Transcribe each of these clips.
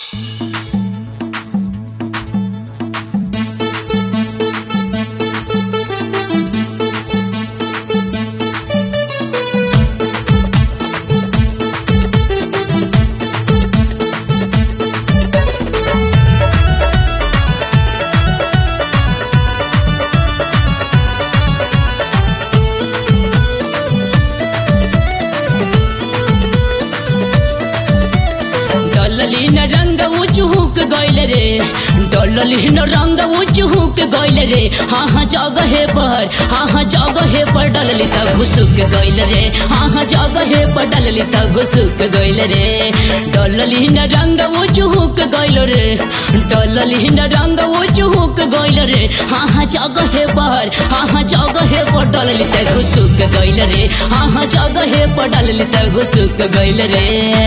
डलली न रंग चुहुक गइल रे डलली न रंग चुहुक गइल रे हाँ हाँ जगहे पर हाँ हाँ जगहे पर डलली त घुसुक गइल रे हाँ हाँ जगहे पर डलली त घुसुक गइल रे डलली न रंग चुहुक गइल रे डलली न रंग चुहुक गइल रे हाँ हाँ जगहे पर हाँ हाँ जगहे पर डलली त घुसुक गइल रे हाँ हाँ जगहे पर डलली त घुसुक गइल रे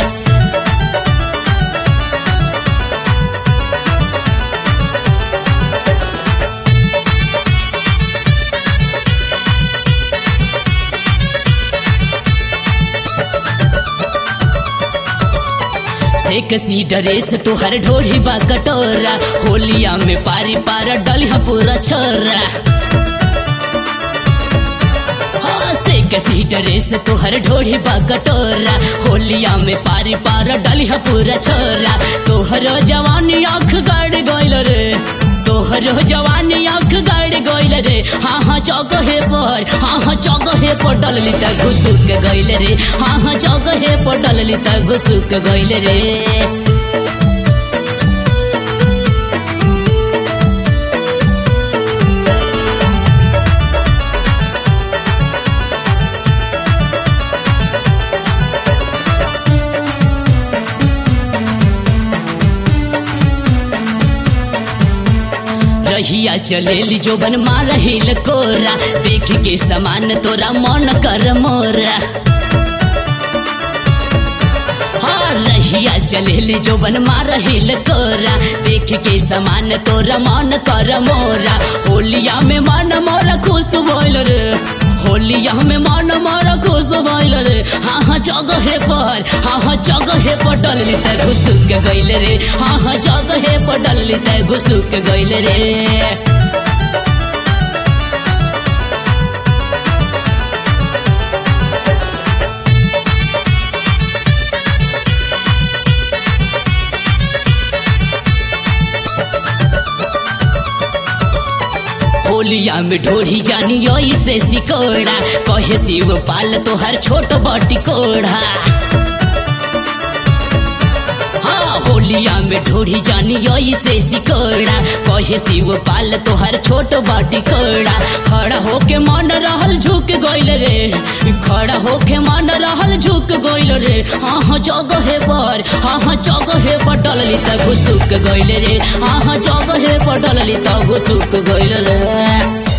एक सी ड्रेस तोहर ढोढ़ी बा कटोरा होलिया में पारी पारा डलिया पूरा छोरा हाँ, से कसी ड्रेस तोहर ढोढ़ी बा कटोरा होलिया में पारी पारा डलिया पूरा छोरा तोहर जवानी आँख गाड़ गइल रे तोहर जवानी आँख गाड़ गइल रे हाँ हाँ चौगहे पर हाँ हाँ चौगहे पर डलली त घुसुक गइल रे हाँ हाँ चौगहे पर डलली त घुसुक गइल रे रहिया चलेली जोबन मार हिल कोरा देख के समान तोरा मन कर मोरा हाँ रहिया चलेली जोबन मार हिल कोरा देख के समान तोरा मन कर मोरा होलिया में मन मोरा खुश बोल रे होलिया में मन मोरा खुश बोल रे हाँ हाँ जगहे पर हाँ हाँ जगहे पर डलली त घुसुक गइल रे हाँ हाँ जगहे पर डलली त घुसुक गइल रे होलिया में ढोढ़ी जानी से सिकोड़ा कहे शिव पाल तोहर छोट बटी कोढ़ा हाँ होलिया में ढोढ़ी जानी से सिकोड़ा कहे शिव पाल तोहर छोट बाटी कोड़ा खड़ा होके मन रहल झुक गइल रे खड़ा होके मन रहल झुक गइल रे हाँ हाँ जगहे पर हाँ हाँ जगहे पर डलली त घुसुक गइल रे हाँ हाँ जगहे पर डलली त घुसुक गइल रे